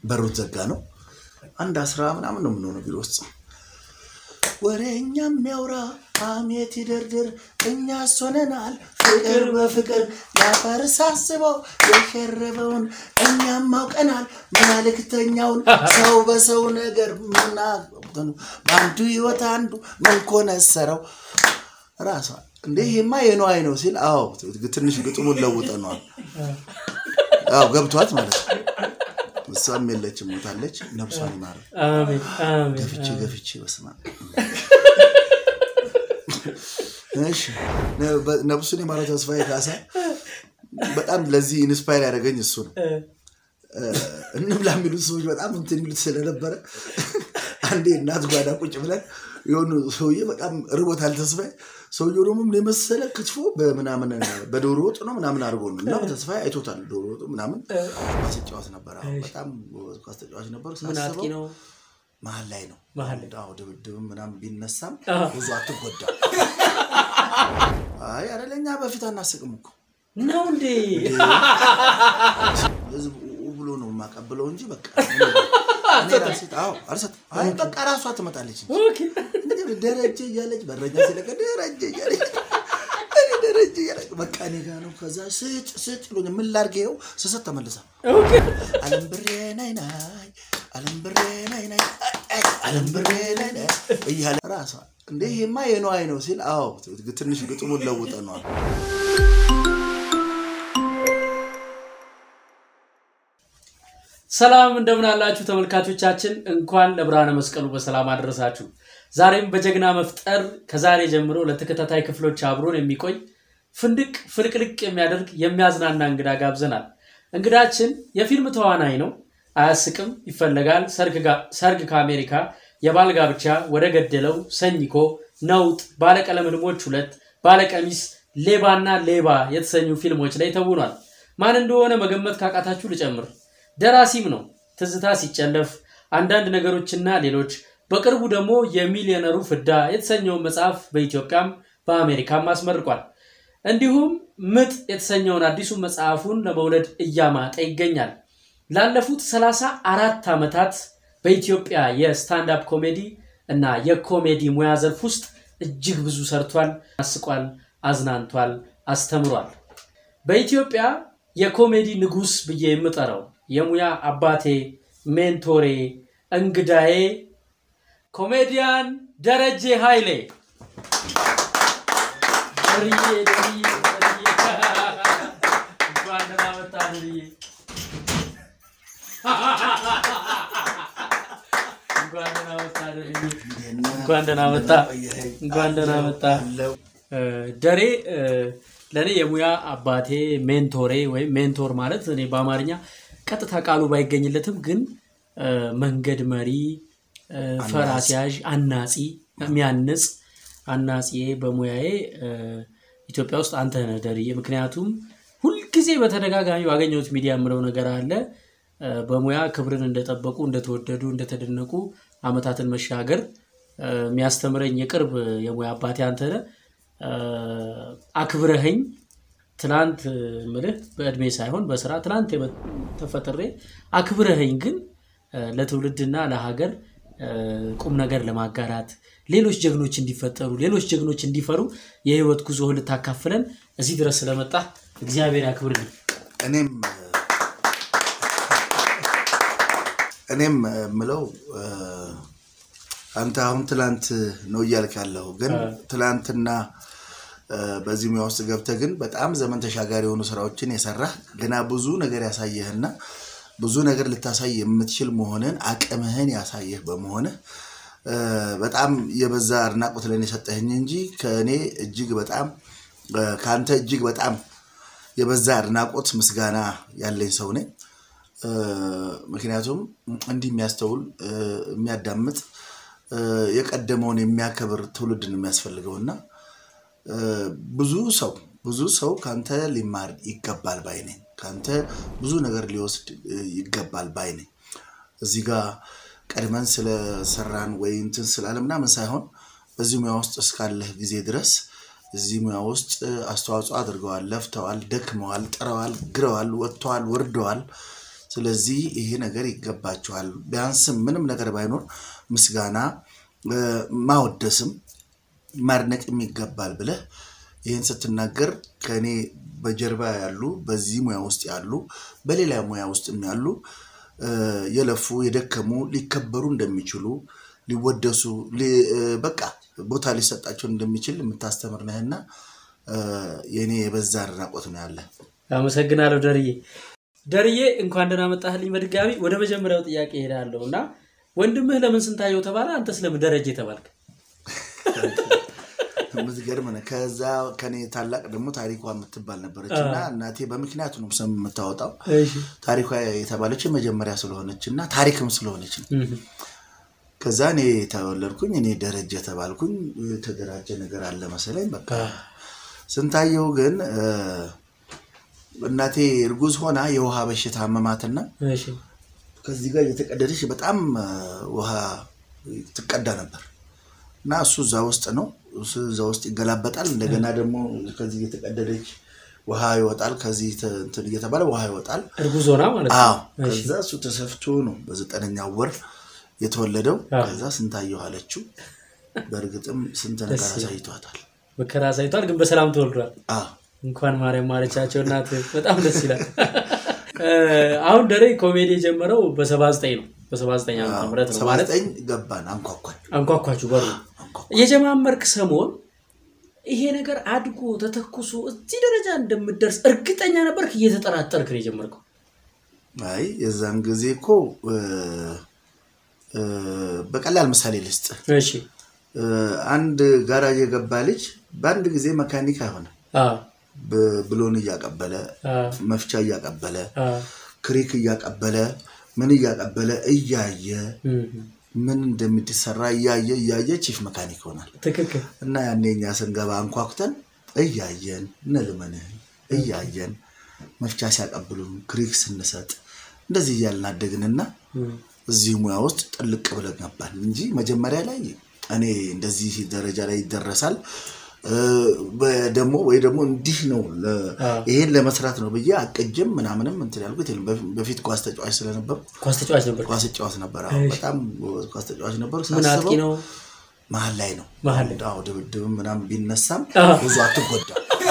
በሩት ዘጋ ነው። አንድ አስራ ምናምን ነው የምንሆነው ቢሮ ውስጥ ወሬኛ የሚያውራ ሐሜት ይደርድር እኛ ሶነናል ፍቅር በፍቅር ያፈር ሳስበው የሸረበውን እኛም አውቀናል መልእክተኛውን ሰው በሰው ነገር ምና በአንዱ ህይወት አንዱ ምን ኮነሰረው ራሷ እንዴ ይሄማ የነዋይ ነው ሲል አዎ ትንሽ ግጥሙን ለውጠነዋል አዎ ገብቷት ማለት ነው እሷም የለችም ሞታለች ነብሷን ይማረ አሜን አሜን ገፍቼ ገፍቼ በስማ እሺ ነ- ነብሱን የማረ ተስፋዬ ካሳ በጣም ለዚህ ኢንስፓየር ያደረገኝ እሱ ነው እ፣ እንብላ የሚሉት ሰዎች በጣም እንትን የሚሉት ስለነበረ አንዴ እናት ጓዳ ቁጭ ብለን የሆኑ ሰውዬ በጣም ርቦታል ተስፋዬ ሰውየው ደግሞ ምን የመሰለ ክትፎ በምናምን በዶሮ ወጥ ነው ምናምን አድርጎ ነው እና ተስፋዬ አይቶታል ዶሮ ወጡ ምናምን ኳስ ተጫዋች ነበር አዎ፣ በጣም ጎበዝ ኳስ ተጫዋች ነበር ምን አጥቂ ሳስበው ነው መሀል ላይ ነው መሀል ላይ። አዎ ድብድብም ምናምን ቢነሳም አዎ። ብዙ አትጎዳ አይ አደለኛ በፊት አናስቅም እኮ ነው እንዴ ህዝብ ኡ ብሎ ነው የማቀብለው እንጂ በቃ እኔ ራሴ አዎ አልሰጥም አይ በቃ ራሷ ትመጣለች እንጂ ኦኬ እንግዲህ ደረጀ እያለች በረኛ ሲለቀ ደረጀ እያለች እኔ ደረጀ እያለች በቃ እኔ ጋ ነው ከዛ ስጭ ስጭ ብሎኝ ምን ላድርግ ይኸው ስሰጥ ተመልሳ ኦኬ አለም ብሬ ናይ ናይ አለም ብሬ ናይ ናይ አይ፣ አለም ብሬ ናይ ናይ እያለ ራሷ እንዴ ይሄማ የነዋይ ነው ሲል አዎ ትንሽ ግጥሙን ለውጠነዋል ሰላም እንደምን አላችሁ ተመልካቾቻችን፣ እንኳን ለብርሃነ መስቀሉ በሰላም አደረሳችሁ። ዛሬም በጀግና መፍጠር ከዛሬ ጀምሮ ለተከታታይ ክፍሎች አብሮን የሚቆይ ፍንድቅ ፍልቅልቅ የሚያደርግ የሚያዝናና እንግዳ ጋብዘናል። እንግዳችን የፊልም ተዋናይ ነው። አያስቅም ይፈለጋል፣ ሰርግ ጋ- ሰርግ ከአሜሪካ፣ የባል ጋብቻ፣ ወደ ገደለው፣ ሰኝኮ፣ ነውጥ፣ ባለቀለም ህልሞች ሁለት፣ ባለቀሚስ፣ ሌባና ሌባ የተሰኙ ፊልሞች ላይ ተውኗል። ማን እንደሆነ መገመት ካቃታችሁ ልጨምር። ደራሲም ነው። ትዝታ ሲጨለፍ፣ አንዳንድ ነገሮችና ሌሎች። በቅርቡ ደግሞ የሚሊዮነሩ ፍዳ የተሰኘውን መጽሐፍ በኢትዮጵያም በአሜሪካም አስመርቋል። እንዲሁም ምጥ የተሰኘውን አዲሱን መጽሐፉን ለመውለድ እያማጠ ይገኛል። ላለፉት ሰላሳ አራት ዓመታት በኢትዮጵያ የስታንዳፕ ኮሜዲ እና የኮሜዲ ሙያ ዘርፍ ውስጥ እጅግ ብዙ ሰርቷል፣ አስቋል፣ አዝናንቷል፣ አስተምሯል። በኢትዮጵያ የኮሜዲ ንጉስ ብዬ የምጠራው የሙያ አባቴ ሜንቶሬ እንግዳዬ ኮሜዲያን ደረጀ ኃይሌ ደርዬ ደርዬ ደርዬ እንኳን ደህና መጣህ ደርዬ እንኳን ደህና መጣህ ደርዬ እንኳን ደህና መጣህ እንኳን ደህና መጣህ እ፣ ደሬ እ፣ ለእኔ የሙያ አባቴ ሜንቶሬ ወይም ሜንቶር ማለት እኔ በአማርኛ ቀጥታ ቃሉ ባይገኝለትም ግን እ፣ መንገድ መሪ፣ እ፣ ፈር አስያዥ፣ አናጺ፣ የሚያንጽ አናጺዬ በሙያዬ እ፣ ኢትዮጵያ ውስጥ አንተ ነህ ደርዬ። ምክንያቱም ሁልጊዜ በተደጋጋሚ ባገኘሁት ሚዲያ የምለው ነገር አለ እ፣ በሙያ ክብርን እንደጠበቁ እንደተወደዱ እንደተደነቁ አመታትን መሻገር እ፣ የሚያስተምረኝ የቅርብ የሙያ አባቴ አንተ ነህ። እ፣ አክብረኸኝ ትናንት ምልህ በእድሜ ሳይሆን በስራ ትናንት የመ- ተፈጥሬ አክብረኸኝ ግን እ፣ ለትውልድና ለሀገር እ፣ ቁም ነገር ለማጋራት ሌሎች ጀግኖች እንዲፈጠሩ ሌሎች ጀግኖች እንዲፈሩ የህይወት ጉዞህን ልታካፍለን እዚህ ድረስ ስለመጣ እግዚአብሔር ያክብርልኝ። እኔም እኔም ምለው አንተ አሁን ትላንት ነው እያልክ ያለው ግን ትላንትና እ፣ በዚህ ሙያ ውስጥ ገብተህ ግን በጣም ዘመን ተሻጋሪ የሆኑ ስራዎችን የሰራህ ገና ብዙ ነገር ያሳየህና ብዙ ነገር ልታሳይ የምትችል መሆንን አቅምህን ያሳየህ በመሆንህ እ፣ በጣም የበዛ አድናቆት ለእኔ የሰጠህኝ እንጂ ከእኔ እጅግ በጣም እ፣ ከአንተ እጅግ በጣም የበዛ አድናቆት ምስጋና ያለኝ ሰው ነኝ። እ፣ ምክንያቱም እንዲህ የሚያስተውል እ፣ የሚያዳምጥ እ፣ የቀደመውን የሚያከብር ትውልድን የሚያስፈልገውና እ፣ ብዙ ሰው ብዙ ሰው ከአንተ ሊማር ይገባል ባይ ነኝ። ከአንተ ብዙ ነገር ሊወስድ እ፣ ይገባል ባይ ነኝ። እዚህ ጋር ቀድመን ስለሰራን ወይ እንትን ስላለ ምናምን ሳይሆን በዚህ ሙያ ውስጥ እስካለህ ጊዜ ድረስ እዚህ ሙያ ውስጥ አስተዋጽኦ አድርገዋል፣ ለፍተዋል፣ ደክመዋል፣ ጥረዋል፣ ግረዋል፣ ወጥተዋል፣ ወርደዋል። ስለዚህ ይሄ ነገር ይገባቸዋል። ቢያንስም ምንም ነገር ባይኖር ምስጋና እ፣ ማወደስም ማድነቅም ይገባል ብለህ ይህን ስትናገር ከእኔ በጀርባ ያሉ በዚህ ሙያ ውስጥ ያሉ በሌላ ሙያ ውስጥም ያሉ እ፣ የለፉ የደከሙ ሊከበሩ እንደሚችሉ ሊወደሱ ሊ- እ፣ በቃ ቦታ ሊሰጣቸው እንደሚችል የምታስተምር ነህና እ፣ የእኔ የበዛ አድናቆት ነው ያለ። አመሰግናለሁ ደርዬ። ደርዬ እንኳን ደህና መጣህልኝ በድጋሚ። ወደ መጀመሪያው ጥያቄ እሄዳለሁ እና ወንድምህ ለምን ስንታየው ተባለ? አንተስ ለምን ደረጀ ተባልክ? የምትገርም ነህ። ከዛ ከኔ ታላቅ ደግሞ ታሪኳ የምትባል ነበረች እና እናቴ በምክንያት ነው ስም የምታወጣው እሺ። ታሪኳ የተባለች የመጀመሪያ ስለሆነች እና ታሪክም ስለሆነች ነው። እህ፣ ከዛ እኔ ተወለድኩኝ፣ እኔ ደረጀ ተባልኩኝ። የተደራጀ ነገር አለ መሰለኝ። በቃ ስንታየው ግን እ፣ እናቴ እርጉዝ ሆና የውሃ በሽታ አመማትና እሺ። ከዚህ ጋር እየተቀደደች በጣም እ፣ ውሃ ትቀዳ ነበር እና እሱ እዛ ውስጥ ነው። እሱ እዛ ውስጥ ይገላበጣል። እንደገና ደግሞ ከዚህ እየተቀደደች ውሃ ይወጣል። ከዚህ ተ- እንትን እየተባለ ውሃ ይወጣል። እርጉዝ ሆና ማለት ነው። አዎ ከዛ እሱ ተሰፍቶ ነው በዘጠነኛው ወር የተወለደው። ከዛ ስንታየው አለችው። በእርግጥም ስንት ነገር አሳይቷታል። መከራ ሳይቷል፣ ግን በሰላም ተወልዷል። አዎ እንኳን ማርያም ማረቻቸው እናት። በጣም ደስ ይላል። እ፣ አሁን ደሬ ኮሜዲ የጀመረው በሰባ ዘጠኝ ነው። በሰባ ዘጠኝ ዓመተ ምህረት ነው ሰባ ማለት ዘጠኝ ገባን አንኳኳን። አንኳኳችሁ በሩ የጀማመርክ ሰሞን ይሄ ነገር አድጎ ተተኩሶ እዚህ ደረጃ እንደምደርስ እርግጠኛ ነበርክ? እየተጠራጠርክ ነው የጀመርከው? አይ የዛን ጊዜ እኮ እ፣ እ፣ በቀላል ምሳሌ ልስጥ። እሺ እ፣ አንድ ጋራጅ የገባ ልጅ በአንድ ጊዜ መካኒክ አይሆንም። አዎ፣ ብ- ብሎን እያቀበለ አዎ፣ መፍቻ እያቀበለ አዎ። ክሪክ እያቀበለ ምን እያቀበለ እያየ እም፣ ምን እንደሚሰራ እያየ እያየ ቺፍ መካኒክ ይሆናል። ትክክል። እና ያኔ እኛ ስንገባ አንኳኩተን እያየን እነልመንህን እያየን መፍቻ ሲያቀብሉን ክሪክ ስንሰጥ እንደዚህ እያልን አደግንና እም፣ እዚህ ሙያ ውስጥ ጥልቅ ብለን ገባን እንጂ መጀመሪያ ላይ እኔ እንደዚህ ደረጃ ላይ ይደረሳል እ፣ በ- ወይ ደግሞ እንዲህ ነው ለ- አዎ። ይሄን ለመስራት ነው ብዬ አቅጅም ምናምንም እንትን ያልኩት የለም። በፊ- በፊት ኳስ ተጫዋች ስለነበርኩ ኳስ ተጫዋች ነበር። ኳስ ተጫዋች ነበር። አዎ፣ በጣም ጎበዝ ኳስ ተጫዋች ነበር። ምን አጥቂ ሳስበው ነው? መሀል ላይ ነው መሀል ላይ። አዎ፣ ድብድብም ምናምን ቢነሳም አዎ። ብዙ አትጎዳ።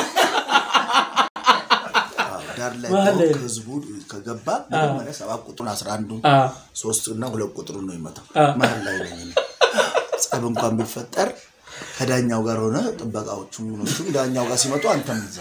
ዳር ላይ መሀል ላይ ቆም፣ ህዝቡ ከገባ መጀመሪያ ሰባት ቁጥሩን አስራ አንዱን አዎ፣ ሶስት እና ሁለት ቁጥሩን ነው ይመታው። አዎ። መሀል ላይ ነኝ እኔ። ጸብ እንኳን ቢፈጠር ከዳኛው ጋር ሆነ ጥበቃዎቹም ምኖቹም ዳኛው ጋር ሲመጡ አንተም እዛ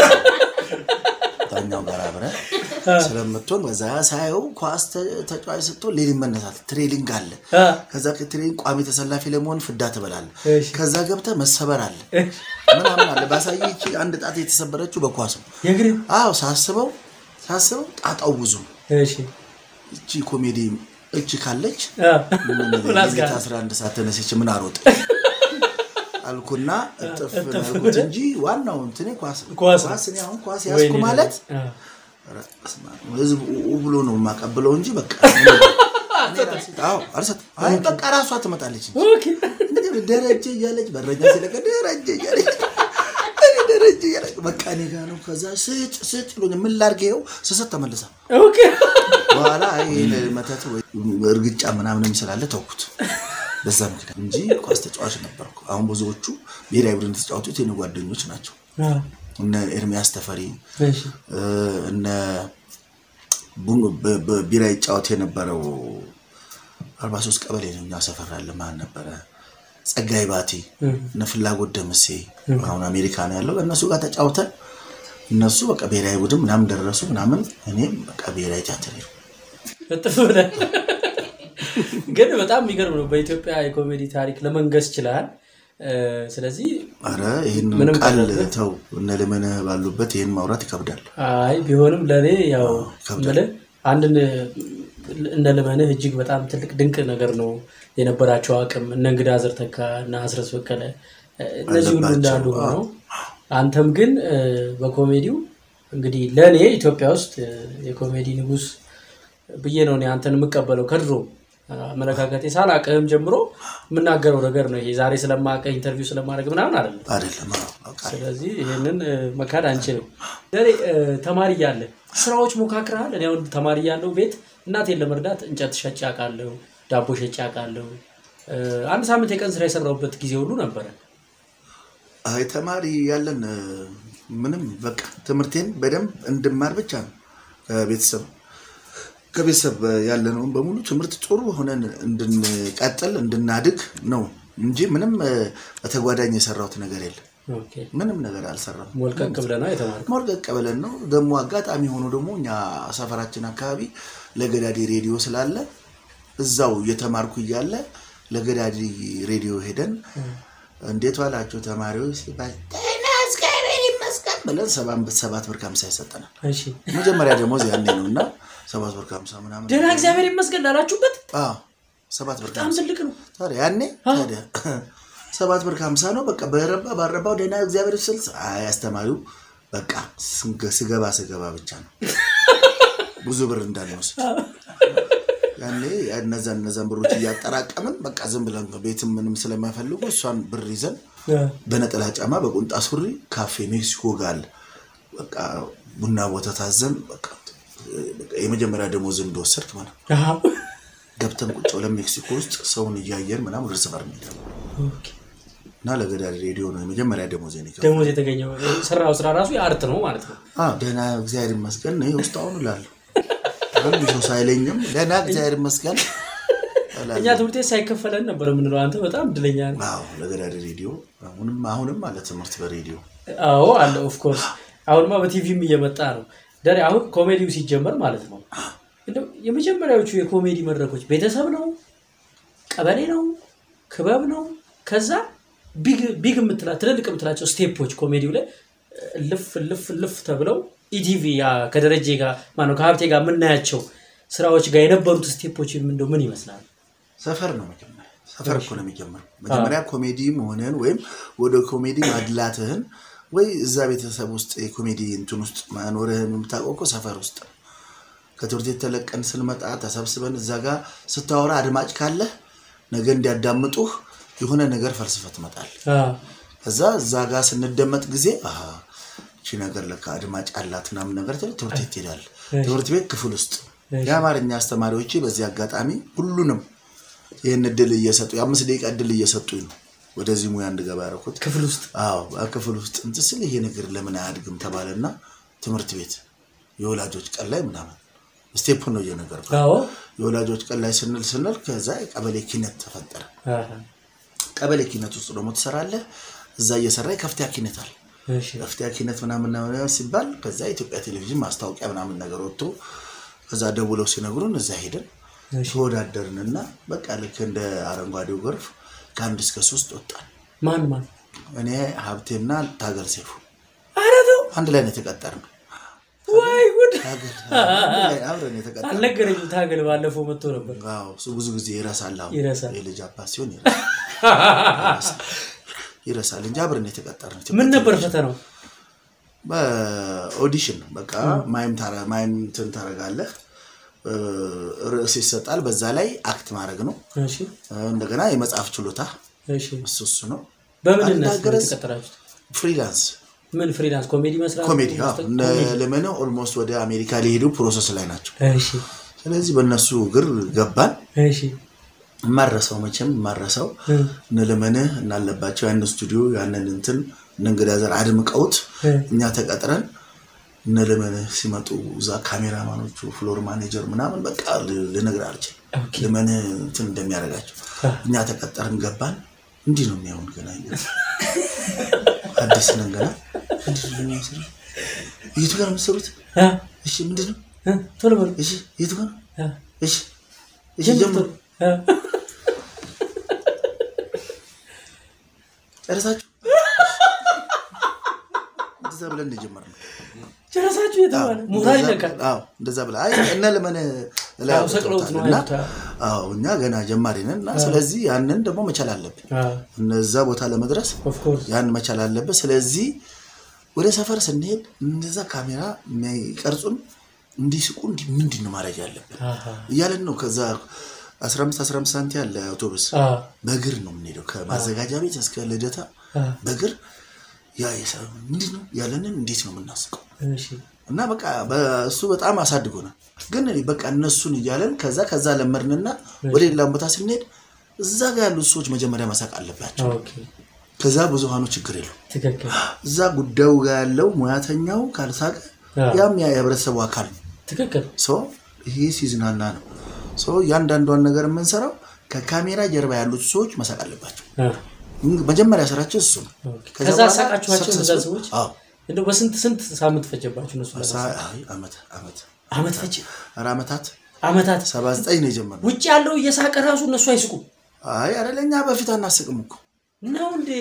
ዳኛው ጋር አብረህ ስለምትሆን በዛ ሳየው ኳስ ተ- ተጫዋች ስትሆን ሌሊት መነሳት ትሬሊንግ አለ። አዎ፣ ከዛ ከትሬኒንግ ቋሚ ተሰላፊ ለመሆን ፍዳ ትበላለህ። እሺ። ከዛ ገብተህ መሰበር አለ እሺ። ምናምን አለ። ባሳየ ይቺ አንድ ጣት የተሰበረችው በኳስ ነው። የእግር አዎ ሳስበው ሳስበው ጣጣው ብዙ ነው። እሺ፣ እቺ ኮሜዲ እቺ ካለች አዎ፣ ምን አስጋ ሌሊት 11 ሰዓት ተነስቼ ምን አሮጥ አልኩና እጥፍ እጥፍ አልኩት እንጂ ዋናው እንትኔ ኳስ ነው። ኳስ ነው። ኳስ እኔ አሁን ኳስ ያዝኩ ወይኔ ማለት አዎ፣ ኧረ በስመ አብ፣ ህዝብ ኡ ብሎ ነው የማቀብለው እንጂ በቃ እኔ ራሴ- አዎ አልሰጥም። አይ በቃ ራሷ ትመጣለች እንጂ ኦኬ። እንግዲህ ደረጀ እያለች በረኛ ሲለቀ ደረጀ እያለች እኔ ደረጀ እያለች በቃ እኔ ጋ ነው። ከዛ ስጭ ስጭ ብሎኝ ምን ላድርግ ይኸው ስሰጥ ተመልሳ ኦኬ። በኋላ አይ ይሄን መተት ወይ እርግጫ ምናምንም ስላለ ተውኩት። በዛ ምክንያት እንጂ ኳስ ተጫዋች ነበርኩ። አሁን ብዙዎቹ ብሔራዊ ቡድን የተጫወቱት የኔ ጓደኞች ናቸው። አዎ፣ እነ ኤርሚያስ ተፈሪ እሺ፣ እ፣ እነ ቡን- በ- በ- ቢራ ይጫወት የነበረው አርባ ሶስት ቀበሌ ነው እኛ ሰፈር ያለ ማን ነበረ? ጸጋይ ባቲ እም፣ እነ ፍላጎት ደምሴ አሁን አሜሪካ ነው ያለው። እነሱ ጋር ተጫውተን እነሱ በቃ ብሔራዊ ቡድን ምናምን ደረሱ ምናምን፣ እኔም በቃ ብሔራዊ ቲያትር ሄድኩ። እጥፍ ብለህ ግን በጣም የሚገርም ነው። በኢትዮጵያ የኮሜዲ ታሪክ ለመንገስ ችላል። ስለዚህ አረ ይህን ምንም ቃል ቀረብህ? ተው፣ እነ ልመንህ ባሉበት ይህን ማውራት ይከብዳል። አይ ቢሆንም ለእኔ ያው ይከብዳል። የምልህ አንድን እንደ ልመንህ እጅግ በጣም ትልቅ ድንቅ ነገር ነው የነበራቸው አቅም እነ እንግዳ ዘርተካ እና አስረስ በቀለ እነዚህ ሁሉ አለባቸው። እንዳሉ ሆነው አንተም ግን እ፣ በኮሜዲው እንግዲህ ለእኔ ኢትዮጵያ ውስጥ እ፣ የኮሜዲ ንጉስ ብዬ ነው እኔ አንተን የምቀበለው ከድሮ አመለካከቴ ሳላቅህም ጀምሮ የምናገረው ነገር ነው። ይሄ ዛሬ ስለማቀህ ኢንተርቪው ስለማድረግ ምናምን አይደለም። አይደለም አዎ፣ አውቃለሁ። ስለዚህ ይህንን እ፣ መካድ አንችልም። ደሬ እ፣ ተማሪ እያለ ስራዎች ሞካክረሃል? እኔ አሁን ተማሪ እያለሁ ቤት እናቴን ለመርዳት እንጨት ሸጬ አውቃለሁ፣ ዳቦ ሸጬ አውቃለሁ። እ፣ አንድ ሳምንት የቀን ስራ የሰራሁበት ጊዜ ሁሉ ነበረ። አይ ተማሪ ያለን እ፣ ምንም በቃ ትምህርቴን በደንብ እንድማር ብቻ ነው ከቤተሰብ ከቤተሰብ ያለነውን በሙሉ ትምህርት ጥሩ ሆነን እንድንቀጥል እንድናድግ ነው እንጂ ምንም እ፣ በተጓዳኝ የሰራሁት ነገር የለም። ኦኬ። ምንም ነገር አልሰራም። ሞልቀቅ ብለህ ነው የተማርከው? ሞርቀቅ ብለን ነው ደግሞ አጋጣሚ ሆኖ ደግሞ እኛ ሰፈራችን አካባቢ ለገዳዲ ሬዲዮ ስላለ እዛው እየተማርኩ እያለ ለገዳዲ ሬዲዮ ሄደን እንዴት ዋላችሁ ተማሪዎች ሲባል "ደህና እግዚአብሔር ይመስገን ብለን ሰባ- ሰባት ብር ከሀምሳ ይሰጠናል። እሺ። መጀመሪያ ደግሞ ያኔ ነው እና ሰባት ብር ከሀምሳ ምናምን ደህና እግዚአብሔር ይመስገን ላላችሁበት አዎ፣ ሰባት ብር በጣም ከሀምሳ ትልቅ ነው። ታዲያ ያኔ ታዲያ ሰባት ብር ከሀምሳ ነው። በቃ በረባ ባረባው ደህና እግዚአብሔር ስል አይ አስተማሪው በቃ ስገ- ስገባ ስገባ ብቻ ነው ብዙ ብር እንዳንወስድ ያኔ እነዛን እነዛን ብሮች እያጠራቀምን በቃ ዝም ብለን ቤትም ምንም ስለማይፈልጉ እሷን ብር ይዘን በነጠላ ጫማ በቁንጣ ሱሪ ካፌ ሜክሲኮ ጋር አለ። በቃ ቡና ቦታ ታዘን በቃ በቃ የመጀመሪያ ደሞዝ እንደወሰድክ ማለት ነው። አዎ። ገብተን ቁጭ ብለን ሜክሲኮ ውስጥ ሰውን እያየን ምናምን እርስ በር እንሄዳለን ኦኬ። እና ለገዳሪ ሬዲዮ ነው የመጀመሪያ ደሞዝ ኔ ደሞዝ የተገኘው ስራው ስራ ራሱ የአርት ነው ማለት ነው። ደህና እግዚአብሔር ይመስገን ነው ውስጥ አሁን እላለሁ። አንድ ሰው ሳይለኝም ደህና እግዚአብሔር ይመስገን እላለሁ። እኛ ትምህርት ቤት ሳይከፈለን ነበር የምንለው። አንተ በጣም እድለኛ ነህ። አዎ ለገዳሪ ሬዲዮ አሁንም አሁንም አለ ትምህርት በሬዲዮ አዎ አለ ኦፍኮርስ። አሁንማ በቲቪም እየመጣ ነው። ደሬ አሁን ኮሜዲው ሲጀመር ማለት ነው እንደው የመጀመሪያዎቹ የኮሜዲ መድረኮች ቤተሰብ ነው፣ ቀበሌ ነው፣ ክበብ ነው። ከዛ ቢግ ቢግ የምትላ ትልልቅ የምትላቸው ስቴፖች ኮሜዲው ላይ ልፍ ልፍ ልፍ ተብለው ኢቲቪ ያ ከደረጀ ጋር ማነው ከሀብቴ ጋር የምናያቸው ስራዎች ጋር የነበሩት ስቴፖች እንደው ምን ይመስላል? ሰፈር ነው መጀመሪያ ሰፈር እኮ ነው የሚጀምረው። መጀመሪያ ኮሜዲ መሆንህን ወይም ወደ ኮሜዲ ማድላትህን ወይ እዛ ቤተሰብ ውስጥ የኮሜዲ እንትን ውስጥ መኖርህን የምታውቀው እኮ ሰፈር ውስጥ ነው። ከትምህርት ቤት ተለቀን ስንመጣ ተሰብስበን እዛ ጋር ስታወራ አድማጭ ካለህ ነገ እንዲያዳምጡህ የሆነ ነገር ፈልስፈህ ትመጣለህ። አዎ። ከዛ እዛ ጋር ስንደመጥ ጊዜ አሀ እቺ ነገር ለካ አድማጭ አላት ምናምን ነገር ትል ትምህርት ቤት ትሄዳለህ። ትምህርት ቤት ክፍል ውስጥ የአማርኛ አስተማሪዎች በዚህ አጋጣሚ ሁሉንም ይህን እድል እየሰጡ የአምስት ደቂቃ እድል እየሰጡኝ ነው ወደዚህ ሙያ እንድገባ ያደረኩት። ክፍል ውስጥ አዎ ክፍል ውስጥ እንትን ስል ይሄ ነገር ለምን አያድግም ተባለና ትምህርት ቤት የወላጆች ቀን ላይ ምናምን ስቴፑን ነው እየነገርኩ አዎ። የወላጆች ቀን ላይ ስንል ስንል ከዛ የቀበሌ ኪነት ተፈጠረ። አሃ። ቀበሌ ኪነት ውስጥ ደግሞ ትሰራለህ። እዛ እየሰራ የከፍተኛ ኪነት አለ። እሺ። ከፍተኛ ኪነት ምናምን ምናምን ሲባል ከዛ የኢትዮጵያ ቴሌቪዥን ማስታወቂያ ምናምን ነገር ወጥቶ ከዛ ደውለው ሲነግሩን እዛ ሄደን እሺ። ተወዳደርንና በቃ ልክ እንደ አረንጓዴው ጎርፍ ከአንድ እስከ ሶስት ወጣን። ማን ማን? እኔ ሀብቴና ታገል ሰይፉ ኧረ ተው። አንድ ላይ ነው የተቀጠርነው። ወይ ጉድ! ታገል አንድ ላይ አብረን የተቀጠርነው። አልነገረኝም። ታገል ባለፈው መጥቶ ነበር። አዎ፣ እሱ ብዙ ጊዜ ይረሳል። አሁን ይረሳል። የልጅ አባት ሲሆን ይረሳል ይረሳል እንጂ አብረን የተቀጠርነው። ምን ነበር ፈተናው? በኦዲሽን በቃ ማይም ታረ- ማይም እንትን ታደርጋለህ። እ፣ ርዕስ ይሰጣል። በዛ ላይ አክት ማድረግ ነው። እሺ። እንደገና የመጽሐፍ ችሎታ እሺ። እሱ እሱ ነው። በምንነት ነው አንዳገረስ የተቀጠራችሁት? ፍሪላንስ ምን ፍሪላንስ ኮሜዲ መስራት? ኮሜዲ መስጠት? እነ ለመነ ኦልሞስት ወደ አሜሪካ ሊሄዱ ፕሮሰስ ላይ ናቸው። እሺ። ስለዚህ በእነሱ እግር ገባን። እሺ። ማረሰው መቼም ማረሰው እ፣ እነ ለመንህ እናለባቸው ያን ስቱዲዮ ያንን እንትን እነ እንግዳ ዘር አድምቀውት እ፣ እኛ ተቀጥረን እነ ለመንህ ሲመጡ እዛ ካሜራማኖቹ ፍሎር ማኔጀር ምናምን በቃ ል- ልነግርህ አልችልም። ኦኬ። ለመንህ እንትን እንደሚያደርጋቸው አ፣ እኛ ተቀጠርን ገባን። እንዲህ ነው የሚሆን ገና እኛ አዲስ ነን ገና ምንድን ነው የሚያስሩት? የቱ ጋር ነው የምትሰሩት? አ፣ እሺ ምንድን ነው? እ፣ ቶሎ በሉ። እሺ የቱ ጋር ነው? አ፣ እሺ እሺ ጀምር ጀምሩ። ቶሎ። አ፣ ጨረሳችሁ? እንደዛ ብለን ነው የጀመርነው። ጨረሳችሁ የተባለ ሞራል እንደዛ- ይነካል። አዎ እንደዛ ብላ አይ እነ ለመነ ላይ አዎ፣ ሰቅለውት ነው እና አይሉት። አዎ እኛ ገና ጀማሪ ነን እና ስለዚህ ያንን ደግሞ መቻል አለብን። እነዛ ቦታ ለመድረስ ኦፍኮርስ ያን መቻል አለብን። ስለዚህ ወደ ሰፈር ስንሄድ እንደዛ ካሜራ የሚቀርጹን እንዲስቁ እንዲህ ምንድን ነው ማድረግ ያለብን እያለን ነው። ከዛ 15 15 ሳንቲ ያለ አውቶቡስ አ፣ በእግር ነው የምንሄደው ከማዘጋጃ ቤት እስከ ልደታ አ፣ በእግር ያ የሰ- ምንድን ነው ያለንን እንዴት ነው የምናስቀው እሺ እና በቃ በእሱ በጣም አሳድጎናል። ግን በቃ እነሱን እያለን ከዛ ከዛ ለመድንና ወደ ሌላ ቦታ ስንሄድ እዛ ጋር ያሉት ሰዎች መጀመሪያ መሳቅ አለባቸው። ኦኬ ከዛ ብዙሃኑ ችግር የለው። ትክክል እዛ ጉዳዩ ጋር ያለው ሙያተኛው ካልሳቀ አዎ። ያም ያ የህብረተሰቡ አካል ነው። ትክክል ሰው ይሄ ሲዝናና ነው። ሰው እያንዳንዷን ነገር የምንሰራው ከካሜራ ጀርባ ያሉት ሰዎች መሳቅ አለባቸው። አ፣ መጀመሪያ ስራችን እሱ ነው። ኦኬ። ከዛ በኋላ ሳቃችኋቸው እነዛ successful- ሰዎች አዎ። እንደው በስንት ስንት ሳምንት ፈጀባችሁ እነሱ ለማሳቅ? ሳ- አይ፣ ዓመት ዓመት አመት ፈጀ ኧረ ዓመታት አመታት ሰባ ዘጠኝ ነው የጀመርነው። ውጭ ያለው እየሳቀ ራሱ እነሱ አይስቁም አይ አይደለ እኛ በፊት አናስቅም እኮ ነው እንዴ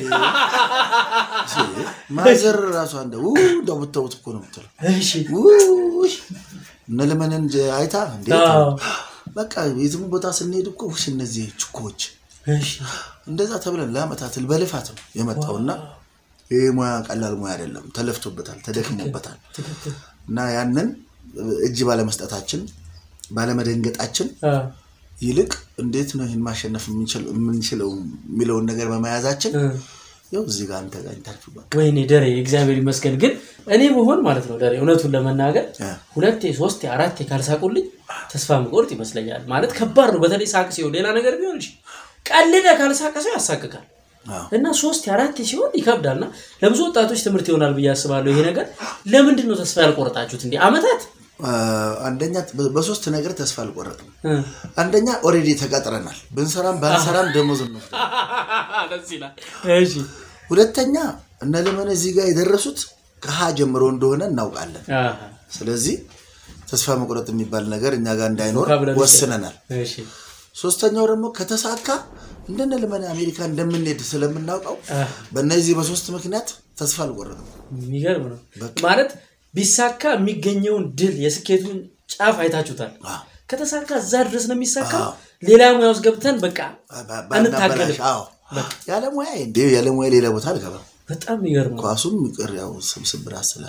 ማዘር ራሷ እንደ ው እንደው ብታዩት እኮ ነው የምትለው። እሺ ውይ እነ ለመንን አይታ እንዴ አዎ። በቃ የትም ቦታ ስንሄድ እኮ ውሽ እነዚህ ችኮች እሺ እንደዛ ተብለን ለአመታት በልፋት ነው የመጣውና ይህ ሙያ ቀላል ሙያ አይደለም። ተለፍቶበታል፣ ተደክሞበታል ትክክል እና ያንን እጅ ባለመስጠታችን ባለመደንገጣችን አ፣ ይልቅ እንዴት ነው ይህን ማሸነፍ የምንችል- የምንችለው የሚለውን ነገር በመያዛችን እ። ያው እዚህ ጋር አንተ ጋር ኢንተርቪው በቃ ወይኔ ደሬ እግዚአብሔር ይመስገን። ግን እኔ ብሆን ማለት ነው ደሬ እውነቱን ለመናገር እ። ሁለቴ ሶስቴ አራቴ ካልሳቁልኝ ተስፋ ምቆርጥ ይመስለኛል። ማለት ከባድ ነው። በተለይ ሳቅ ሲሆን ሌላ ነገር ቢሆን እሺ፣ ቀልደ ካልሳቀ ሰው ያሳቅቃል አዎ። እና ሶስት አራቴ ሲሆን ይከብዳል። እና ለብዙ ወጣቶች ትምህርት ይሆናል ብዬ አስባለሁ። ይሄ ነገር ለምንድን ነው ተስፋ ያልቆረጣችሁት? እንዲህ አመታት አ፣ አንደኛ በ- በሶስት ነገር ተስፋ አልቆረጥም። እ። አንደኛ ኦልሬዲ ተቀጥረናል። ብንሰራም ባንሰራም ደሞዝ ነው። ደስ ይላል። እሺ ሁለተኛ እነ ለመነ እዚህ ጋር የደረሱት ከሀ ጀምሮ እንደሆነ እናውቃለን። አሃ። ስለዚህ ተስፋ መቁረጥ የሚባል ነገር እኛ ጋር እንዳይኖር ቮካብላሪ ወስነናል። እሺ ሶስተኛው ደግሞ ከተሳካ እንደነ ለመነ አሜሪካ እንደምንሄድ ስለምናውቀው አህ። በእነዚህ በሶስት ምክንያት ተስፋ አልቆረጥም። የሚገርም ነው በቃ። ማለት ቢሳካ የሚገኘውን ድል የስኬቱን ጫፍ አይታችሁታል። አዎ። ከተሳካ እዛ ድረስ ነው የሚሳካው። አዎ። ሌላ ሙያ ውስጥ ገብተን በቃ ባ- አንታገልም። ባናበላሽ፣ አዎ። ያለ ሙያ እንደ ያለ ሙያ ሌላ ቦታ አልገባም። በጣም የሚገርም ነው። ኳሱም ይቅር ያው ስብስብ ራስ ስላለ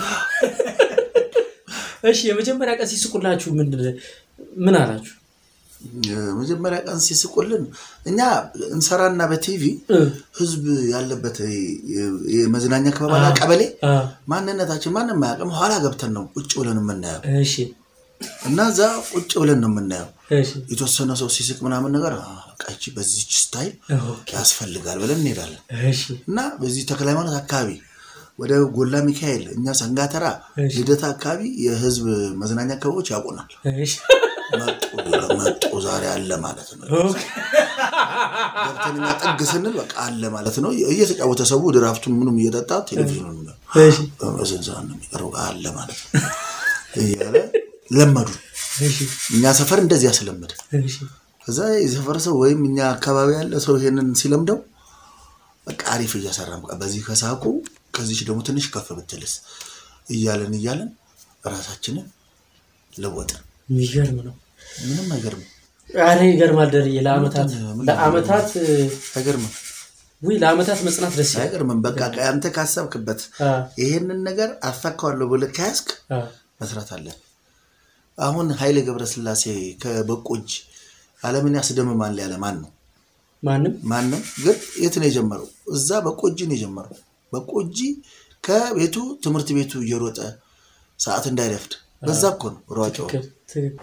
እሺ የመጀመሪያ ቀን ሲስቁላችሁ ምንድን ምን አላችሁ? የመጀመሪያ ቀን ሲስቁልን እኛ እንሰራና በቲቪ እ፣ ህዝብ ያለበት የ- የመዝናኛ ክበባና ቀበሌ አ፣ ማንነታችን ማንም አያውቅም። ኋላ ገብተን ነው ቁጭ ብለን የምናየው እሺ እና እዛ ቁጭ ብለን ነው የምናየው። እሺ የተወሰነ ሰው ሲስቅ ምናምን ነገር "አ፣ በቃ ይቺ በዚች ስታይል ኦኬ፣ ያስፈልጋል ብለን እንሄዳለን እሺ እና በዚህ ተክለ ሃይማኖት አካባቢ ወደ ጎላ ሚካኤል፣ እኛ ሰንጋተራ፣ እሺ። ልደታ አካባቢ የህዝብ መዝናኛ ክበቦች ያውቁናል። እሺ መጡ መጡ ዛሬ አለ ማለት ነው። ኦኬ፣ ገብተን እኛ ጥግ ስንል በቃ አለ ማለት ነው። እየተጫወተ ሰው ድራፍቱን ምኑም እየጠጣ ቴሌቪዥኑን እሺ በስንት ሰዓት ነው የሚቀርበው አለ ማለት ነው እያለ ለመዱ። እሺ እኛ ሰፈር እንደዚህ ያስለመደ እሺ ከዛ የሰፈር ሰው ወይም እኛ አካባቢ ያለ ሰው ይሄንን ሲለምደው በቃ አሪፍ እያሰራን በቃ በዚህ ከሳቁ ከዚች ደግሞ ትንሽ ከፍ ብትልስ እያለን እያለን ራሳችንን ለወጥን። የሚገርም ነው። ምንም አይገርምም፣ አረ ይገርማል ደርዬ ለአመታት ምንድን ነው? ለአመታት አይገርምም፣ ውይ ለአመታት መጽናት ደስ ይላል። አይገርምም። በቃ አንተ ካሰብክበት አ፣ ይሄንን ነገር አሳካዋለሁ ብለህ ከያዝክ አ፣ መስራት አለን። አሁን ኃይሌ ገብረስላሴ ከበቆጅ ዓለምን ያስደምማል ያለ ማን ነው? ማንም ማንም። ግን የት ነው የጀመረው? እዛ በቆጂ ነው የጀመረው። በቆጂ ከቤቱ ትምህርት ቤቱ እየሮጠ ሰዓት እንዳይረፍድ በዛ እኮ ነው ሯጫው። ትክክል፣ ትክክል።